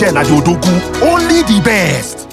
Then na the Odogu, only the best.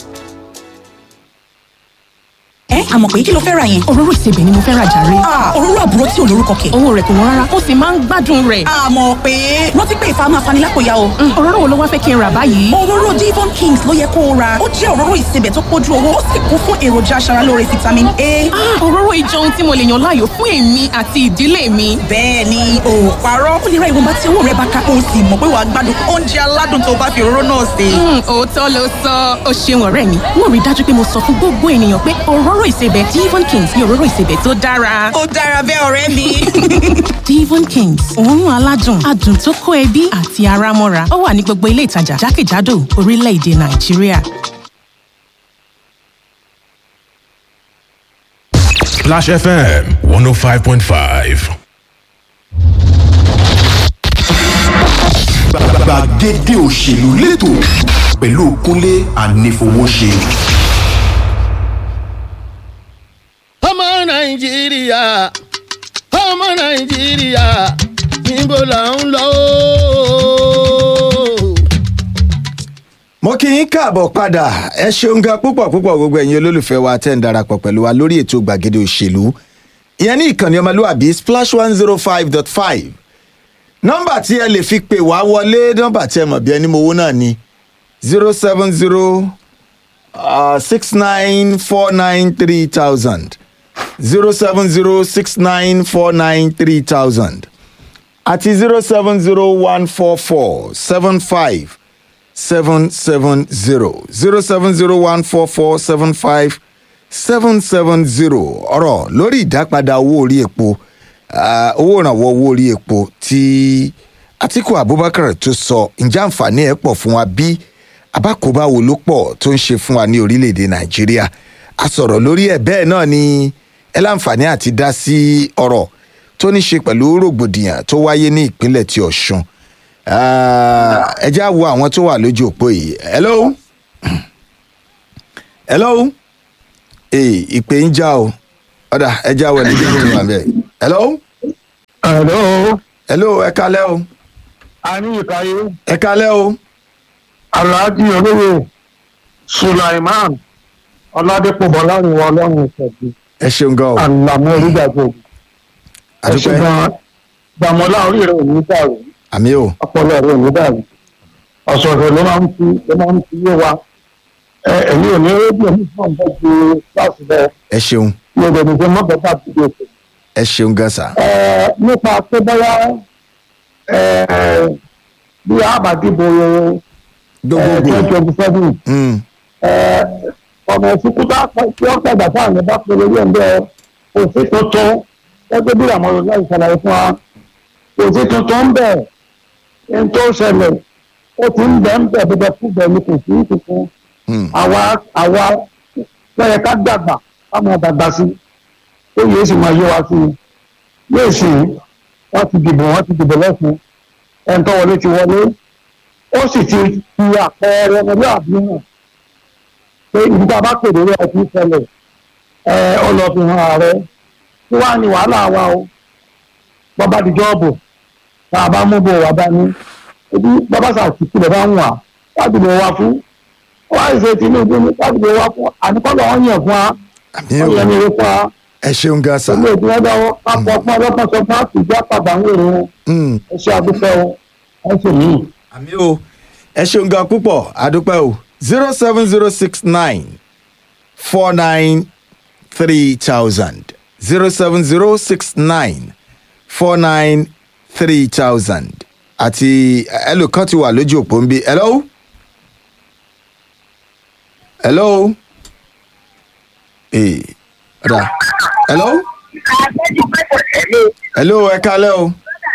ẹ àmọ̀ pé kí ló fẹ́ ra yẹn. òróró ìsebẹ̀ ni mo fẹ́ ra jàre. òróró àbúrò tí ò lórúkọ kẹ̀. owó rẹ̀ kò wọ́n rárá ó sì máa ń gbádùn rẹ̀. àmọ̀ pé rántí pé ìfà máa fani lápòyà o. òróró wo ló wá fẹ́ kí n rà báyìí. òróró Devon Kings ló yẹ kó o ra ó jẹ́ òróró ìsebẹ̀ tó pójú owó ó sì kún fún èròjà aṣaralóore vitamin A. òróró ìjọ ohun tí mo lè yàn láàyò fún èmi àti ìdílé mi. bẹ́ẹ̀ ni o ò parọ́ ó lè ra ìwọ̀nba tí owó rẹ bá ká o sì mọ̀ pé wàá gbádùn oúnjẹ aládùn tó bá fi òróró náà sè. òótọ́ ló sọ ó ṣeun ọ̀rẹ́ mi mo rí dájú pé mo sọ fún gbogbo ènìyàn pé òróró ìsebẹ̀ Devon Kings ni òróró ìsebẹ̀ tó dára. ó dára bẹ́ẹ̀ ọ̀rẹ́ mi. Devon Kings òórùn aládùn adùn tó kó ẹbí àti ara mọ́ra ó wà ní gbogbo ilé ìtajà jákèjádò orílẹ̀-èdè Nàìjíríà. Splash FM 105.5. gbàgede òṣèlú lẹ́tọ̀ pẹ̀lú kúnlé ànífowóṣe. ọmọ nàìjíríà ọmọ nàìjíríà níbo là ń lọ ooo. mo kí yín káàbọ̀ padà ẹ ṣeun gan púpọ̀ púpọ̀ gbogbo ẹ̀yin olólùfẹ́ wa tẹ́ ń darapọ̀ pẹ̀lú wa lórí ètò gbàgede òṣèlú ìyẹn ní ìkànnì ọmọlúwàbí splash one zero five dot five nọ́mbà tí ẹ lè fi pè wá wọlé nọ́mbà tí ẹ mọ̀ bí ẹni mowó náà ni zero seven zero six nine four nine three thousand zero seven zero six nine four nine three thousand àti zero seven zero one four four seven five seven seven zero zero seven zero one four four seven five seven seven zero ọ̀rọ̀ lórí ìdápadà owó orí epo ah, owó ìrànwọ́ owó orí epo tí Atiku Abubakar tó sọ ǹjẹ́ àǹfààní ẹ̀ pọ̀ fún wa bí abákòóbá wo ló pọ̀ tó ń ṣe fún wa ní orílẹ̀-èdè Nàìjíríà a sọ̀rọ̀ lórí ẹ̀ bẹ́ẹ̀ náà ni ẹ láǹfààní àti dá sí ọ̀rọ̀ tó ní ṣe pẹ̀lú rògbòdìyàn tó wáyé ní ìpínlẹ̀ ti Ọ̀ṣun Ah, ẹ já wo àwọn tó wà lójú òpó yìí hello hello ee ìpè ń já o ọ̀dà ẹ já wọlé bí wọ́n wà bẹ́ẹ̀ hello Hello, hello ẹ kalẹ́ o a ní ìkàyé ẹ kalẹ́ o Alhaji olóyè Sulaiman Ọládépò Bọ́láriwọ Ọlọ́run ìṣẹ̀dù ẹ ṣeun gan o Àlàmú orígbàgbọ́. Ẹ ṣe àdúpẹ́ gan Gbàmọ́lá orí rẹ̀ ò ní dàrú, àmì o ọpọlọ rẹ̀ ò ní dàrú. Ọ̀sọ̀ọ̀sẹ̀ ló máa ń fi ló máa ń fi yé wa. Ẹ ẹ̀yin ò ní rédíò ní fún ọ̀gbẹ́ ju kíláàsì rẹ̀ ẹ ṣeun ní ọ̀dọ̀ ní fún mọ́tò bá ti dé òkè. ẹ ṣeun gan sa Ẹ nípa pé bóyá ẹ bí àbádìbò gbogbogbò twenty twenty seven Mm, ọmọ ìsìnkú bá pẹ́ tí ó pẹ̀gbà táwọn ẹ̀ bá pẹ́ lórí ẹ̀ńdẹ́ òfin tuntun gẹ́gẹ́ bí àwọn olùdarí ṣàlàyé fún wa òfin tuntun ń bẹ̀ ń tó ṣẹlẹ̀ ó ti ń bẹ̀ ń bẹ̀ bẹ́bẹ̀ fún bẹ̀ ní kò sí tuntun mm, àwa àwa lọ́yẹ ká dàgbà ká máa dàgbà sí ó yẹ sì máa yé wa sí i yóò sì wọ́n ti dìbò wọ́n ti dìbò lẹ́sìn ẹ̀ ń tọ́ wọlé ti wọlé ó sì ti fi àpẹẹrẹ ọmọlúwàbí hàn pé ibi tá a bá pè lórí ẹtí ṣẹlẹ̀ ẹ ọ lọ fi hàn ààrẹ tí wàá ní wàhálà wa o bàbá di jọ́ọ̀bù tá a bá mú bò wá dání ebi bàbá sàkíkì lè bá ń wà láti lè wá fún wọ́n á ṣe Tinubu ní láti lè wá fún àníkọ́lọ̀ wọn yàn fún wa àmì wọ́n o yẹn ní ìwé fún wa ẹ ṣeun gan sa ilé ìpínlẹ̀ dáwọ́ kápọ̀ ọpọ́n ọlọ́pàá sọ fún àtijọ́ àpàdà ń wèrè wọn Mm, ẹ ṣe àdúpẹ́ o ẹ ṣe yìí. àmì o ẹ ṣeun gan púpọ̀ àdúpẹ́ o zero seven zero six nine four nine three thousand zero seven zero six nine four nine three thousand àti ẹlòkan ti wà lójú òpó ń bí hello hello ee ọ̀dà hello hello ẹ kalẹ́ o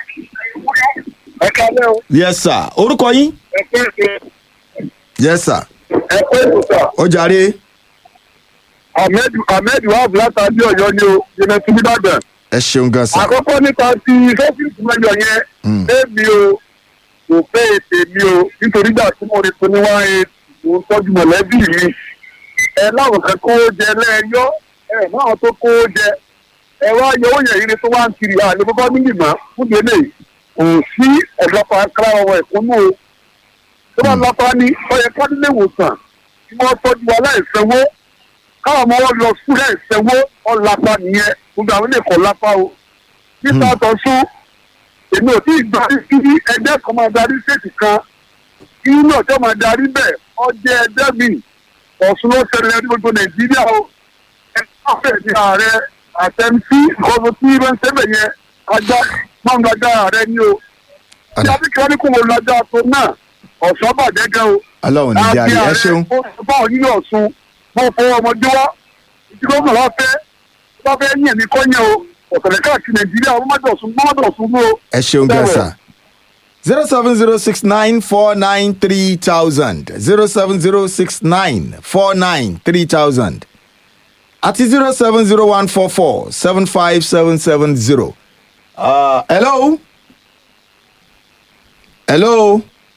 ẹ kálẹ́ o yes sir orúkọ yín ẹ pé ṣe yes sir ẹ pé ìbùsọ̀ ó jàre ahmed ahmed wahab látàbí ọ̀yọ́ ni o yẹnẹ tí nìbàdàn. ẹ ṣeun gan sir àkọ́kọ́ nípa ti sọ́fíìsì mẹ́jọ yẹn Mm. èmi o kò fẹ́ ètè mi o nítorí gbà tí mo rí fún ní wá ètò tọ́jú mọ̀lẹ́bí mi ẹ láwọn kan kó jẹ lẹ́ẹ̀yọ́ ẹ láwọn tó kó jẹ ẹ wá yọ owó yẹn yìí tó wá ń kiri àlè bọ́bá mílì mọ́ fún délé kò sí ọ̀dọ́pàá akárá ọmọ ìkúnnú o tó bá lápá ní ọyẹ kádílé ìwòsàn tí wọ́n tọ́jú wa láìsẹ̀wó káwọn ọmọ wọn lọ sùn láìsẹ̀wó ọ̀lápá nìyẹn gbogbo àwọn ilé ẹ̀kọ́ lápá o nípa àtọ̀sùn èmi ò tí ì darí sí ẹgbẹ́ kan máa darí ṣètì kan kí náà tó máa darí bẹ́ẹ̀ ọjẹ́ ẹgbẹ́ mi ọ̀sùn ló ṣẹlẹ̀ ní gbogbo nàìjíríà o ẹgbẹ́ ọ̀fẹ́ ní ààrẹ àtẹnusí ìkọ́sọ tí wọ́n ń ṣẹ́bẹ̀ yẹn ajá máa ń gbàgbá ààrẹ ní o tí Ọ̀dà. a bí kí wọ́n ní kó wọn lọ́jà tó náà ọ̀sán bàjẹ́ gan o ọlọ́run ní jáde ẹ ṣeun ó sọ fáwọn onílé ọ̀sùn wọ́n fọwọ́ ọmọdé wá ìdílé ọmọ wa fẹ́ bá fẹ́ yín ẹ̀mí kọ́nyẹ́ o ọ̀sẹ̀lẹ̀ káàkiri nàìjíríà wọ́n má dọ̀sùn wọ́n má dọ̀sùn mú o. ẹ ṣeun gan sa zero seven zero six nine four nine three thousand zero seven zero six nine four nine three thousand àti zero seven zero one four four seven five seven seven zero. hello hello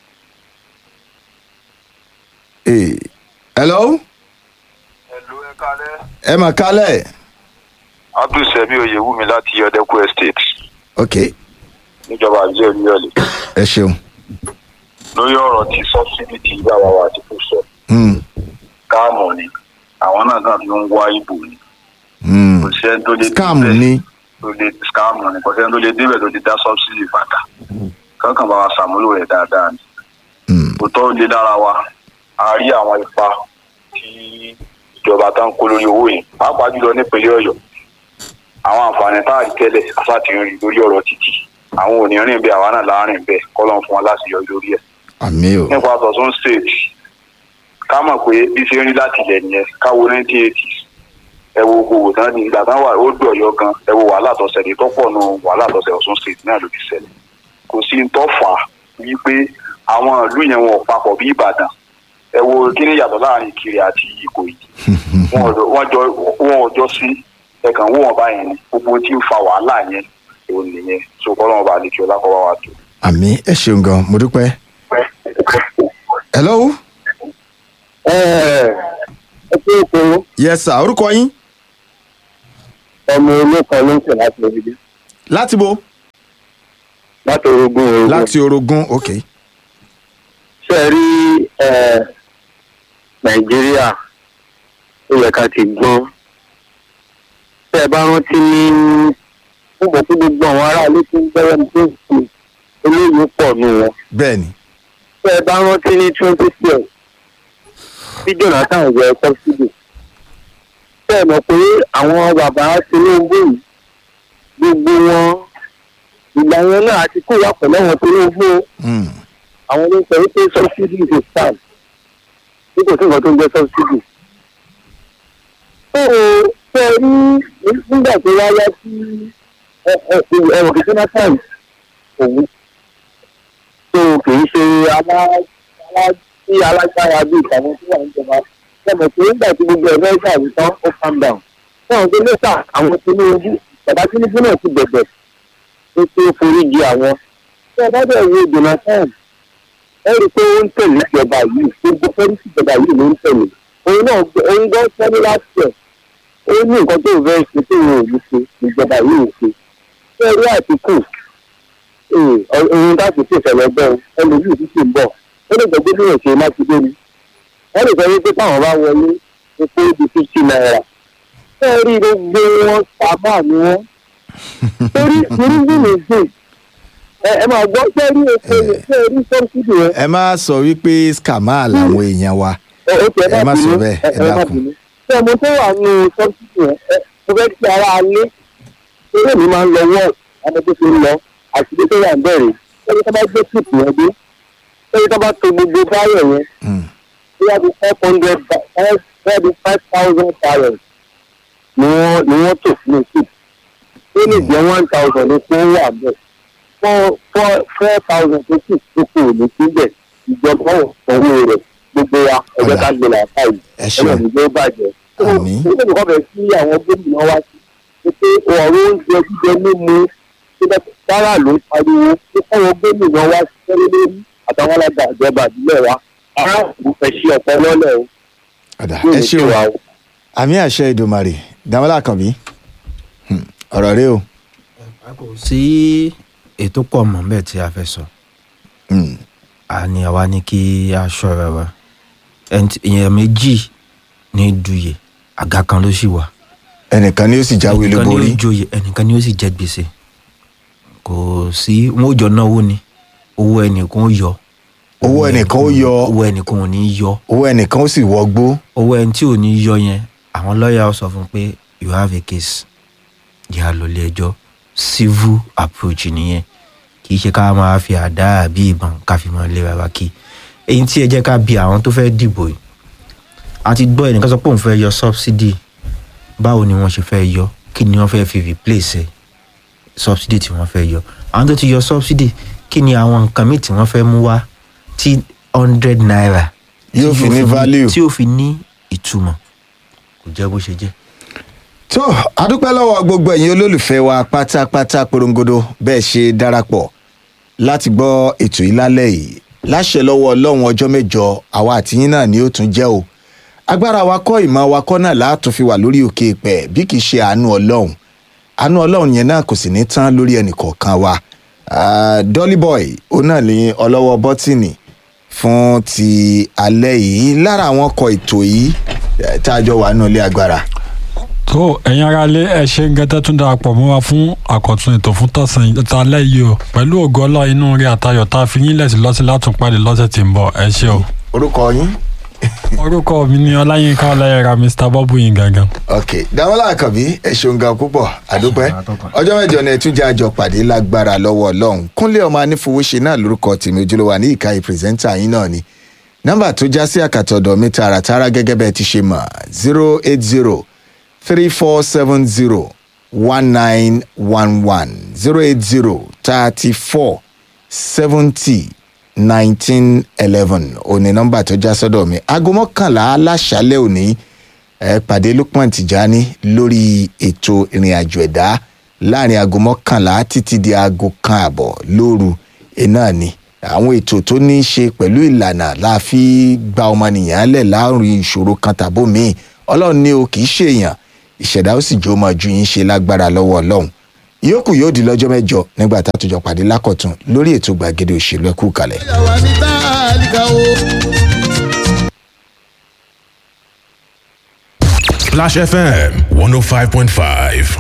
hey. hello Ẹ̀lú ẹ kalẹ́. ẹ mà kálẹ̀ Abdulsemi Oyewumi láti Yọ̀dẹ́kù Estate ok níjọba àbíjẹ́ Olúyọ̀lé. ẹ ṣeun Lórí ọ̀rọ̀ tí sọ́sídì tí bàbá wa ti kò sọ, Hmm, káàmù ni. Àwọn náà náà ló ń wá ìbò ni. hmm. Kò sẹ́ni tó lè scam débẹ̀ ni tó lè scam ni. Kò sẹ́ni tó lè débẹ̀ tó lè dá sọ́sídì padà. Kankan bá wa ṣàmúlò rẹ̀ dáadáa ni. Hmm, Òótọ́ lé lára wa. A rí àwọn ipa tí ìjọba tá ń kó lórí owó yìí. Pàápàá jùlọ nípínlẹ̀ Ọ̀yọ́. Àwọn àǹfààní tá a rí tẹ́lẹ̀ àṣàtì ń rí lórí ọ̀rọ̀ títì. Àwọn ò ní rìn bẹ́ẹ̀ àwa náà láàrin bẹ́ẹ̀ kọ́lọ́n fún wa láti yọ lórí ẹ̀. àmì o nípa tọ̀tún state ká mọ̀ pé bí ṣe ń rí láti ilẹ̀ nìyẹn káwo nineteen eighty ẹ wo gbogbo tán ní ìgbà tán wà ó dùn ọ̀yọ́ gan ẹ wo wàhálà tó ṣẹlẹ̀ tó pọ̀ nù wàhálà tó ṣẹlẹ̀ ọ̀tún state náà ló fi ṣẹlẹ̀ kò sí ń tọ́ fà á wípé àwọn ìlú yẹn wọn ò papọ̀ bí ìbàdàn ẹ wo kí ni yàtọ̀ láàrin ìkirè àti ìkòyí wọn ò jọ- wọn jọ wọn ò jọ sí ẹ̀kan wọ́n wọn báyìí ni gbogbo tí ń fa wàhálà yẹn òun nìyẹn so kọ́lọ́mọba bá lè kí ọlákọ́wá wa tó. àmì ẹ ṣeun gan mo dúpẹ́. hello ẹ ẹ pé ètò yes sir orúkọ yín ọmọ olókan ló ń tẹ̀ láti orílẹ̀ láti bo láti orogún orogún. láti orogún ok ṣe rí ẹ nàìjíríà ó yẹ ká ti gbọ́n tẹ́ ẹ bá rántí ní ó mọ̀ pé gbogbo àwọn aráàlú tó ń gbẹ́rẹ́ ní tó ń sùn olóyè pọ̀ nù wọn. bẹ́ẹ̀ ni tẹ́ ẹ bá rántí ní twenty twelve bí jonathan yẹ sọ́sídì tẹ́ ẹ mọ̀ pé àwọn bàbá tinubu yìí gbogbo wọn ìgbà yẹn náà àti kó wà pẹ̀lú àwọn tinubu o Hmm, àwọn ló ń sọ wípé subsidy is a scam bí kò sí nǹkan tó ń jẹ́ subsidy. tó o fẹ́ rí nígbà tó wáyá sí ẹ̀rọ kìí jonathan òun tó kì í ṣe aláàbí alágbára bíi ìtàwọn tó wà níjọba lẹ́mọ̀ pé nígbà tí gbogbo ẹ̀rọ ẹ̀ka àwùjọ tán ó calm down. náà tó lẹ́sà àwọn tinubu bàbá tinubu náà ti bẹ̀bẹ̀ pé kí ó forí jì àwọn. tí ẹ bá bẹ̀ wo jonathan ẹ rí i pé ó ń tẹ̀lé ìjọba yìí gbogbo fẹ́rísì ìjọba yìí ló ń tẹ̀lé òun náà òun gbọ́ sẹ́ni láti ẹ̀ ó ní nǹkan tó fẹ́ ṣe tó wọn ò ní ṣe ìjọba yìí ò ṣe ṣé rí àtìkù ohun láti ṣe ìṣẹ̀lẹ̀ bẹ́ẹ̀ ẹlòmíì tí sì ń bọ̀ ó lè gbọ́ gómìnà ṣe mákindé ni wọ́n lè sọ wípé táwọn bá wọlé epo di fifty naira ṣé rí gbogbo wọn sábà ni wọ́n torí irúgbìn nìgbìn ẹ máa gbọ́ ṣé rí epo yẹn ṣé rí sọ́ọ̀sìdì yẹn ẹ má sọ wípé scammer làwọn èèyàn wa ẹ má sọ bẹ́ẹ̀, ẹ dákun. ṣé ọmọ tó wà ní sọ́ọ̀sìdì yẹn ẹ mo fẹ́ kí ara alé eré mi máa ń lọ wọ́ọ̀ ọmọ tó fi ń lọ àṣìlè tó wà ń bẹ̀rẹ̀ ẹni tó bá gbé kíìpù yẹn dé ẹni tó bá to gbogbo báyọ̀ yẹn Hmm, bóyá bí five hundred bóyá bí five thousand barrels ni wọ́n ni wọ́n tò sínú kíìpù ó lè jẹ́ one thousand ní kó wà bẹ́ẹ̀ four four four thousand tó kù tó kù ní síbẹ̀ ìjọba ò sanwó rẹ̀ gbogbo wa ẹgbẹ́ ká gbé làákà yìí ẹ ṣeun. ẹgbẹ́ mi ló bàjẹ́. Àmín. ó lè kọ́ bẹ̀ sí àwọn gómìnà wa sí pé ọ̀rọ̀ oúnjẹ jíjẹ mímu sára ló ń pariwo pé káwọn gómìnà wa ṣiṣẹ́ lé lórí àtàwọn alága ìjọba ìbílẹ̀ wa aráàlú fẹ́ ṣe ọ̀pọ̀ lọ́lẹ̀ o. ọ̀dà ẹ ṣe o àmì àṣẹ ìdòmàrè dàmọ́lá kànbí Hmm, ọ̀rọ̀ rẹ o kò sí ètò pọ̀ mọ́ bẹ́ẹ̀ tí a fẹ́ sọ. Hmm, àní àwa ní kí a ṣọ́ra wa Ẹni tí- èèyàn méjì ní duyè àga kan ló sì wà ẹnìkan ni ó sì jáwé ẹnìkan ni olúborí ó joyè ẹnìkan ni ó sì jẹ gbèsè kò sí wọn ò jọ náwó ni owó ẹnìkan ó yọ owó ẹnìkan ó yọ owó ẹnìkan ò ní yọ owó ẹnìkan ó sì wọgbó owó ẹni tí ò ní yọ yẹn àwọn lọ́ọ̀yà ó sọ fún un pé you have a case yà lọ ilé ẹjọ́ civil approach nìyẹn kì í ṣe ká máa fi àdá àbí ìbọn ká fi máa lé wa kí èyí tí ẹ jẹ́ ká bi àwọn tó fẹ́ dìbò yìí a ti gbọ́ ẹnìkan sọ pé òun fẹ́ yọ subsidy báwo ni wọ́n ṣe fẹ́ yọ kí ni wọ́n fẹ́ fi replace ẹ̀ subsidy tí wọ́n fẹ́ yọ àwọn tó ti yọ subsidy kí ni àwọn nǹkan míì tí wọ́n fẹ́ mú wá tí hundred naira Yóò tí fi ní value. tí yóò fi ní ìtumọ̀ kò jẹ́ bó ṣe jẹ́. tó adúpẹ́ lọ́wọ́ gbogbo ẹ̀yin olólùfẹ́ wa pátápátá porongodo bẹ́ẹ̀ ṣe darapọ̀ láti gbọ́ ètò yìí lálẹ́ yìí láṣẹ lọ́wọ́ ọlọ́run ọjọ́ mẹ́jọ àwa àtìyín náà ni ó tún jẹ́ o agbára wa kọ́ ìmọ̀ wa kọ́ náà láàtún fi wà lórí òkè pẹ̀ bí kì í ṣe àánú ọlọ́run àánú ọlọ́run yẹn náà kò sì ní tán lórí ẹnìkọ̀ọ̀kan wa Ah, dolly boy ó náà ní ọlọ́wọ́ bọ́tìnì fún ti alẹ́ yìí lára àwọn ọkọ̀ ètò yìí eh, tá a jọ wà nínú ilé agbára tó ẹ̀yin ara lé ẹ ṣe ń gẹ́tẹ́ tún darapọ̀ mọ́ wa fún àkọ́tún ètò fún tọ̀sán ìtàlẹ́ yìí o pẹ̀lú ògo ọlọ́ inú rí àtayọ̀ tá a fi yín lẹ̀sí lọ́sí látúnpàdé lọ́sẹ̀ tí ń bọ̀ ẹ ṣe o. orúkọ yín. orúkọ mi ni ọláyínká ọláyẹra mr bọ́bù yín gangan. ok damola akabi ẹ ṣeun gan púpọ̀ àdúpẹ́ ọjọ́ mẹ́jọ ni ẹtúnjẹ àjọ pàdé lágbára lọ́wọ́ ọlọ́run kúnlé ọmọ anífowóṣe náà lórúkọ tèmi ojúlówó ní ìka ìpírẹsẹ́ńtà yín náà ni nọ́mbà tó já sí àkàtọ̀dọ̀ mi tààràtàrà gẹ́gẹ́ bẹ́ẹ̀ ti ṣe mọ̀ zero eight zero three four seven zero one nine one one zero eight zero thirty four seventy nineteen eleven òní nọ́mbà tó já sọ́dọ̀ mi aago mọ́kànlá aláṣálẹ̀ òní ẹ pàdé lukman tijani lórí ètò ìrìn àjò ẹ̀dá láàrin aago mọ́kànlá títí di aago kan àbọ̀ lóru iná ni àwọn ètò tó ní í ṣe pẹ̀lú ìlànà la fi gba ọmọnìyàn lẹ̀ láàrin ìṣòro kan tàbó míì ọlọ́run ní o kì í ṣèèyàn ìṣẹ̀dá ó sì jó máa ju yín ṣe lágbára lọ́wọ́ ọlọ́run ìyókù yóò di lọ́jọ́ mẹ́jọ nígbà tá a tó jọ pàdé lákọ̀tún lórí ètò gbàgede òṣèlú ẹ̀kú kalẹ̀. yàwá ní tálíkà o. Splash FM 105.5.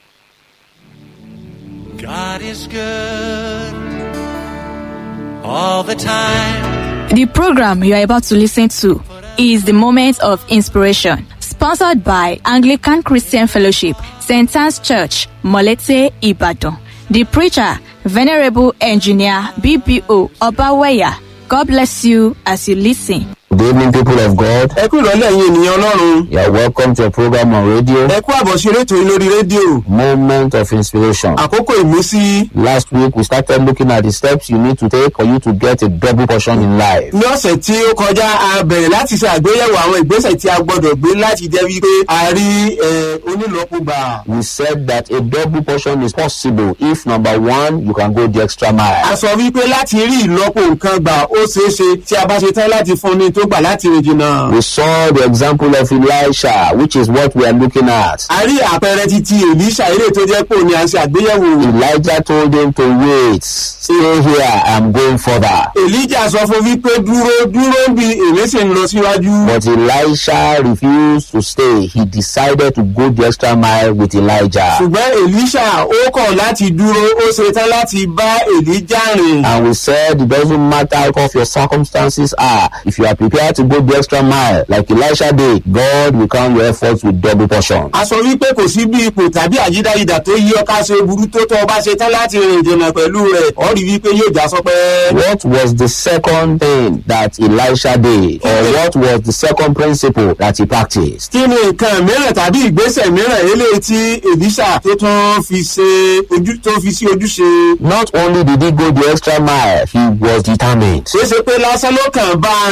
God is good all the time. The program you are about to listen to is the Moment of Inspiration, sponsored by Anglican Christian Fellowship, St. Anne's Church, Molete, Ibadan. The preacher, Venerable Engineer BBO Obaweya. God bless you as you listen. Good evening, people of God. ẹ kú ìrọ̀lẹ́ ẹ̀yin ènìyàn ọlọ́run. You are welcome to a program on radio. ẹ kú àbọ̀ sí rétò yín lórí rédíò. Moment of inspiration. àkókò ìmísí. Last week, we started looking at the steps you need to take for you to get a double portion in life. ní ọ̀sẹ̀ tí ó kọjá a bẹ̀rẹ̀ láti ṣe àgbéyẹ̀wò àwọn ìgbésẹ̀ tí a gbọ́dọ̀ gbé láti jẹ́ wípé a rí ẹ, onílọ́pùgbà. We said that a double portion is possible if number one, you can go the extra mile. a sọ wípé láti rí ìlọ́pọ̀ nǹkan gbà ó ṣeé ṣe tí a bá ṣe tán láti fún ni tó gbà láti rìn jìnnà. We saw the example of Elisha, which is what we are looking at. a rí àpẹẹrẹ titi èlíṣà eré tó jẹ́ pé òní à ń ṣe àgbéyẹ̀wò. Elijah told him to wait. Stay here, I'm going further. èlíjà sọ fún wípé dúró dúró bí èmi sì ń lọ síwájú. But Elisha refused to stay. He decided to go the extra mile with Elijah. ṣùgbọ́n èlíṣà ó kọ̀ láti dúró ó ṣe tán láti bá èlíjà rìn. And we said it doesn't matter how tough your circumstances are. If you are prepared to go the extra mile, like Elisha did, God will count your efforts with double portion. a sọ wípé kò sí bí ipò tàbí àyídáyidà tó yí ọ ká ṣe burú tó tọ́ ọ bá ṣe tán láti rìn ìjìnà pẹ̀lú rẹ̀ ọ rí wípé yóò já sọpẹ́. What was the second thing that Elisha did? Or what was the second principle that he practiced? kí ni nǹkan mìíràn tàbí ìgbésẹ̀ mìíràn eléyìí tí èlíṣà tó tún fi ṣe ojú tó fi sí ojúṣe. Not only did he go the extra mile, he was determined. ṣeéṣe pé lásán ló kàn bá a rìn jìnnà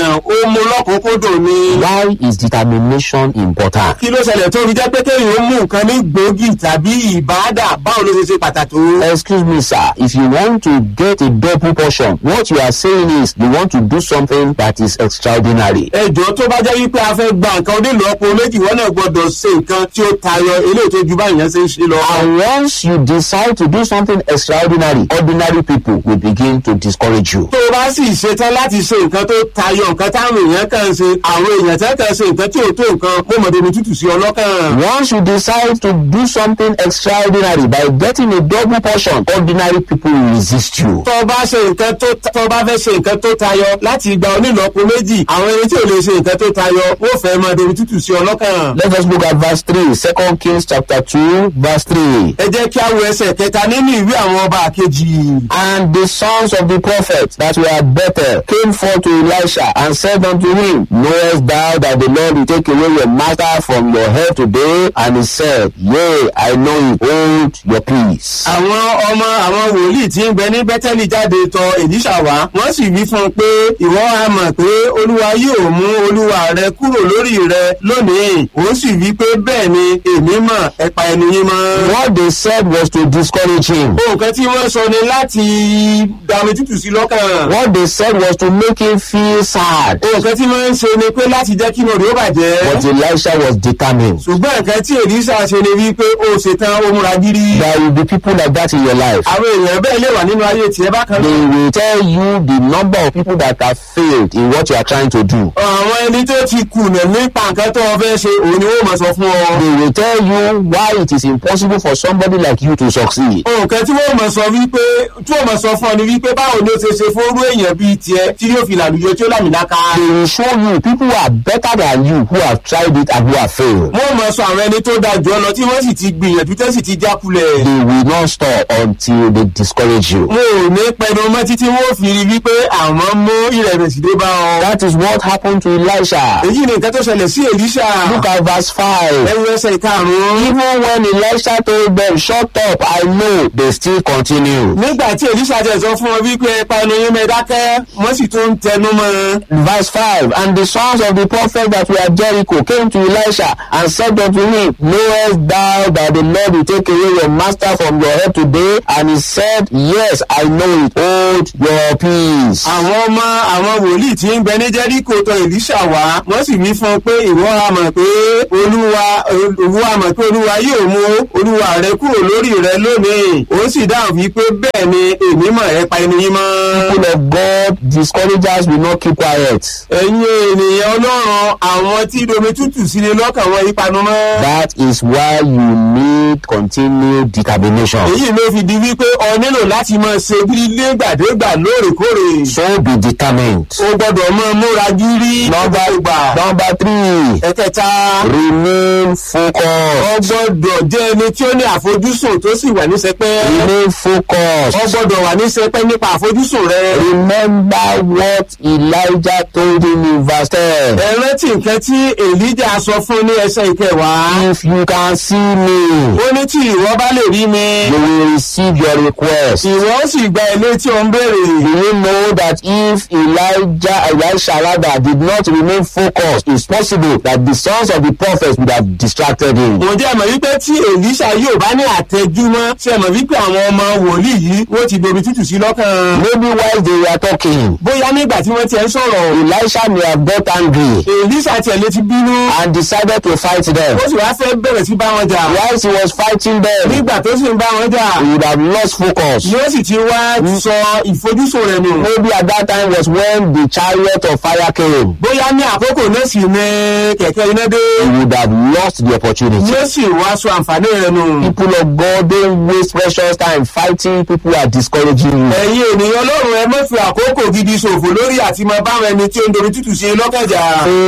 ènìyàn ó mú lọ́kùnkúndùn ni. Why is determination important? kí ló ṣẹlẹ̀ tó fi jẹ́ pé kéèyàn ó mú nǹkan ní gbòógì tàbí ìbáàdà báwo ló ṣe ṣe pàtàkì tó. Excuse me, sir. If you want to get a double portion, what you are saying is you want to do something that is extraordinary. ẹjọ́ tó bá jẹ́ wípé a fẹ́ gba nǹkan onílọ́pọ̀ méjì wọ́n náà gbọ́dọ̀ ṣe nǹkan tí ó tayọ eléyìí tó ju báyìí yẹn ṣe ń ṣe lọ. And once you decide to do something extraordinary, ordinary people will begin to discourage you. tó o bá sì ṣetán láti ṣe nǹkan tó tayọ nǹkan táwọn èèyàn kan ṣe àwọn èèyàn tẹ́ kan ṣe nǹkan tí ò tó nǹkan mo mọ̀ débi tútù sí ọlọ́kàn. Once you decide to do something extraordinary by getting a double portion, ordinary people will resist you. tó o bá ṣe nǹkan tó tó o bá fẹ́ ṣe nǹkan tó tayọ láti gba onílọ́pọ̀ méjì àwọn ẹni tí ò lè ṣe nǹkan tó tayọ wọ́n fẹ́ máa débi tútù sí ọlọ́kàn. Let us look at verse 3, 2 Kings chapter 2, verse 3. ẹ jẹ́ kí a wo ẹsẹ̀ kẹta nínú ìwé àwọn ọba kejì. And the sons of the prophets that were at Bethel came forth to Elisha and said unto him, Knowest thou that the Lord will take away your master from your head today? And he said, Yea, I know it. Hold your peace. àwọn ọmọ àwọn wòlíì tí ń bẹ ní bẹ́tẹ́lì jáde tọ èlíṣà wá wọ́n sì wí fún un pé ìwọ á mọ̀ pé olúwa yóò mú olúwa rẹ kúrò lórí rẹ lónìí òun sì wí pé bẹ́ẹ̀ ni èmi mọ̀ ẹ pa ẹnu yín mọ́. What they said was to discourage him. nǹkan tí wọ́n sọ ni láti dàmí tútù sí lọ́kàn. What they said was to make him feel sad. nǹkan tí wọ́n ń ṣe ni pé láti jẹ́ kí inú rẹ̀ ó bàjẹ́. But Elisha was determined. ṣùgbọ́n nǹkan tí èlíṣà ṣe ni wípé ó ṣetán ó múra gírí. There will be people like that in your life. àwọn èèyàn bẹ́ẹ̀ lè wà nínú ayé tiẹ̀ bákan They will tell you the number of people that have failed in what you are trying to do. àwọn ẹni tó ti kùnà nípa nǹkan tó o fẹ́ ṣe òun ni wọ́n mọ̀ sọ fún ọ. They will tell you why it is impossible for somebody like you to succeed. nǹkan tí wọ́n mọ̀ sọ wípé tí wọ́n mọ̀ sọ fún ọ ni wípé báwo ni ó ṣe ṣe fóró èèyàn bíi tiẹ̀ tí yóò fi làlùyọ tí ó làmìlaka. They will show you people who are better than you who have tried it and who have failed. wọ́n mọ̀ sọ àwọn ẹni tó da jù ọ lọ tí wọ́n sì ti gbìyànjú tẹ́ sì ti jákulẹ̀. They will not stop until they discourage you. wọn ò ní pẹnu mọ́ títí wọ́n fi rí wípé àwọn mú ìrẹ̀wẹ̀sì dé bá ọ. That is what happened to Elisha. èyí ni nǹkan tó ṣẹlẹ̀ sí èlíṣà. Look at verse 5. ẹ̀rù ẹsẹ̀ ìkarùn-ún. Even when Elisha told them, Shut up, I know, they still continue. nígbà tí èlíṣà tẹ̀ sọ fún ọ wípé ẹ panu yín mẹ́ dákẹ́ wọ́n sì tún ń tẹnu mọ́. Verse 5 And the sons of the prophet that were at Jericho came to Elisha and said unto him, Knowest thou that the Lord will take away your master from your head today? And he said, Yes, I know it. Hold your peace. àwọn ọmọ àwọn wòlíì tí ń bẹ ní jẹ́ríkò tọ èlíṣà wá wọ́n sì wí fún un pé ìwọ á mọ̀ pé olúwa olúwa á mọ̀ pé olúwa yóò mú olúwa rẹ kúrò lórí rẹ lónìí òun sì dáhùn wí pé bẹ́ẹ̀ ni èmi mọ̀ ẹ pa ẹnu yín mọ́. People of God, discouragers will not keep quiet. ẹ̀yin ènìyàn ọlọ́run àwọn tí domi tútù sí ni lọ́kàn wọn yípanu mọ́. That is why you need continued determination. èyí ló fi di wípé ọ nílò láti máa ṣe lílé gbàdégbà lóòrèkóòrè. So be determined. o gbọ́dọ̀ máa múra gírí. Number, number three, ẹ̀kẹta. remain ọ focused. gbọ́dọ̀ jẹ́ ẹni tí ó ní àfojúsùn tó sì wà ní sẹpẹ́. Remain ọ focused. gbọ́dọ̀ wà ní sẹpẹ́ nípa àfojúsùn rẹ. Remember what Elijah told him in verse 10. ẹ rántí nǹkan tí èlíjà sọ fún ní ẹsẹ̀ ìkẹwàá. If you can see me, ó ní tí ìwọ bá lè rí mi. you will receive your request. ìwọ ó sì gba ilé tí ó ń béèrè. Do you know that if Elijah, Elisha rather, did not remain focused, it's possible that the sons of the prophets would have distracted him. ǹjẹ́ ẹ mọ̀ wípé tí èlíṣà yóò bá ní àtẹjúmọ́ ṣe mọ̀ wípé àwọn ọmọ wòlíì yìí wọ́n ti domi tútù sí lọ́kàn. Maybe while they were talking, bóyá nígbà tí wọ́n tiẹ̀ ń sọ̀rọ̀ Elisha may have got angry èlíṣà tiẹ̀ lè ti bínú. and decided to fight them. ó sì wá fẹ́ bẹ̀rẹ̀ sí bá wọn jà. Whilst he was fighting them, nígbà tó sì ń bá wọn jà. he would have lost focus. ni ó sì ti wá sọ ìfojúsùn rẹ̀ nù. Maybe at that time was when the chariot of fire came. bóyá ní àkókò náà sì ní kẹ̀kẹ́ iná dé. He would have lost the opportunity. ni ó sì wá sọ àǹfààní rẹ̀ nù. People of God don't waste precious time fighting people who are discouraging you. ẹ̀yin ènìyàn ọlọ́run ẹ má fi àkókò gidi ṣòfò lórí àti máa bá àwọn ẹni tí ó ń dorí tútù ṣe lọ́kànjà.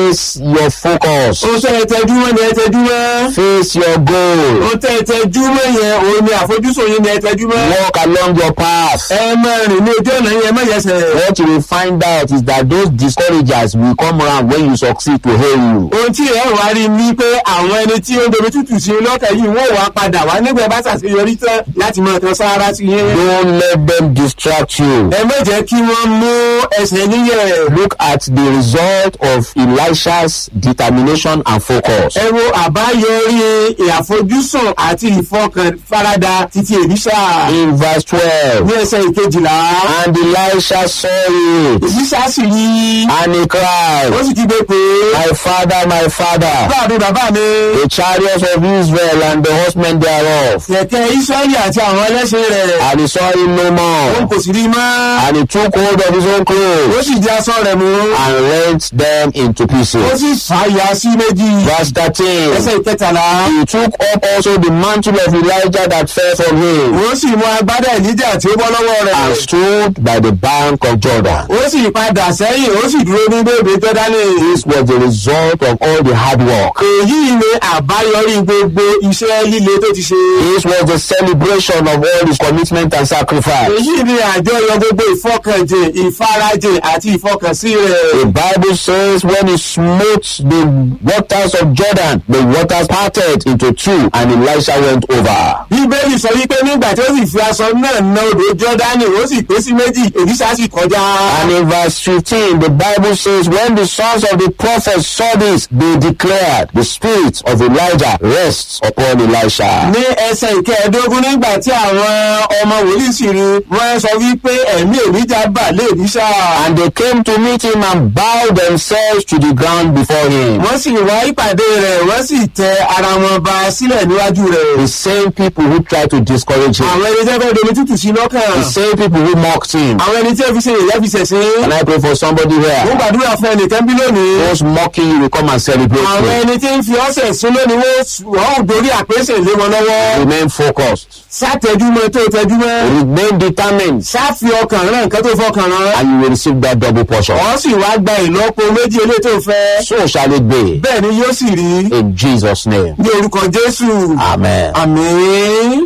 face your focus. ohun tẹ́ ẹ tẹjú mọ́ ni ẹ tẹjú mọ́. Face your goal. ohun tẹ́ ẹ tẹjú mọ́ yẹn òun ni àfojúsùn yín ni ẹ tẹjú mọ́. Walk along your path. ẹ máa rìn ní ojú ọ̀nà yẹn má yẹsẹ̀. What you will find out is that those discouragers will come around when you succeed to hail you. ohun tí ẹ wá rí ni pé àwọn ẹni tí ó ń domi tútù sí i lọ́kàn yìí wọ́n wá padà wá nígbà bá ṣàṣeyọrí tán láti máa kan sáárá sí yín. Don't let them distract you. ẹ má jẹ́ kí wọ́n mú ẹsẹ̀ níyẹ̀. Look at the result of Elisha's determination and focus. ẹ wo àbáyọrí ìàfojúsùn àti ìfọkànfarada títí èlíṣà. In verse twelve. ní ẹsẹ̀ ìkejìlá. And Elisha saw it. èlíṣà sì rí. And he cried, ó sì ti gbé pé. My father, my father, bàbá mi bàbá mi. the chariots of Israel and the horsemen thereof. kẹ̀kẹ́ israẹli àti àwọn ẹlẹ́sìn rẹ̀. And he saw him no òun more. kò sì rí mọ́. And he took hold of his own ó clothes sì di aṣọ rẹ̀ mú. and rent them into ó pieces. sì fàyà sí méjì. Verse thirteen. ẹsẹ̀ ìkẹtàlá. He took up also the mantle of Elijah that fell from him ó sì mú agbádá ìlíjà tí ó bọ́ lọ́wọ́ rẹ̀. and stood by the bank of Jordan. ó sì padà sẹ́yìn ó sì dúró ní bèbè jọ́dánì. This was the result of all the hard work. èyí ni àbáyọrí gbogbo iṣẹ́ líle tó ti ṣe. This was the celebration of all his commitment and sacrifice. èyí ni àjọyọ̀ gbogbo ìfọkànjìn ìfarajìn àti ìfọkànsí rẹ̀. The Bible says when he smote the waters of Jordan, the waters parted into two and Elisha went over. bíbélì sọ wípé nígbà tí ó sì fi aṣọ náà na odò jọ́dánì ó sì pé sí méjì èlíṣà sì kọjá. And in verse 15, the Bible says, When the sons of the prophets saw this, they declared, The spirit of Elijah rests upon Elisha. ní ẹsẹ̀ ìkẹẹ̀ẹ́dógún nígbà tí àwọn ọmọ wòlíì sì rí wọ́n sọ wípé ẹ̀mí èlíjà bà lé èlíṣà. And they came to meet him and bowed themselves to the ground before him. wọ́n sì wá ìpàdé rẹ̀ wọ́n sì tẹ ara wọn ba sílẹ̀ níwájú rẹ̀. The same people who tried to discourage him, àwọn ẹni tí wọ́n fẹ́ domi tútù sí lọ́kàn. the same people who mocked him. àwọn ẹni tí wọ́n fi ṣe ìyá fi ṣẹ̀ṣẹ̀. And I pray for somebody wọ́n here. gbàdúrà fún ẹnìkan bí lónìí. Those mocking you will come and celebrate àwọn you. ẹni tí ń fi ọ̀sẹ̀ sún lónìí wọ́n wọ́n ò dorí àpèsè lé wọn lọ́wọ́. Remain focused. sátẹjúmọ́ tó tẹjúmọ́. Remain determined. sáfi ọkàn rán nǹkan tó fọkàn rán. And you will receive that double portion. ọ̀ sì wá gba ìlọ́po méjì eléyìí tó fẹ́. So shall it be. bẹ́ẹ̀ ni yóò sì rí. In Jesus' name. ní orúkọ jésù. Amen. àmín.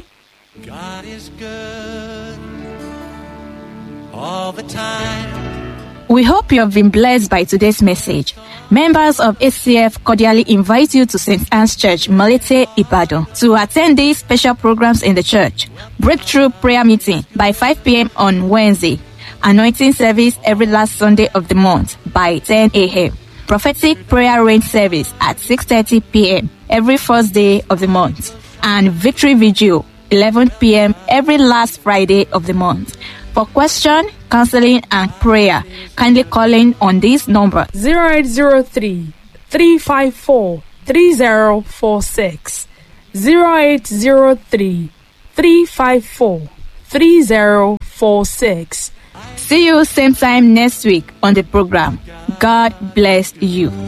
God is good all the time. We hope you have been blessed by today's message. Members of ACF cordially invite you to St. Anne's Church, Malete, Ibadan, to attend these special programs in the church. Breakthrough prayer meeting by 5 p.m. on Wednesday. Anointing service every last Sunday of the month by 10 a.m. Prophetic prayer rain service at 6.30 p.m. every first day of the month. And victory vigil 11 p.m. every last Friday of the month. For question, counseling, and prayer, kindly call in on this number 0803 354 3046. 0803 354 3046. See you same time next week on the program. God bless you.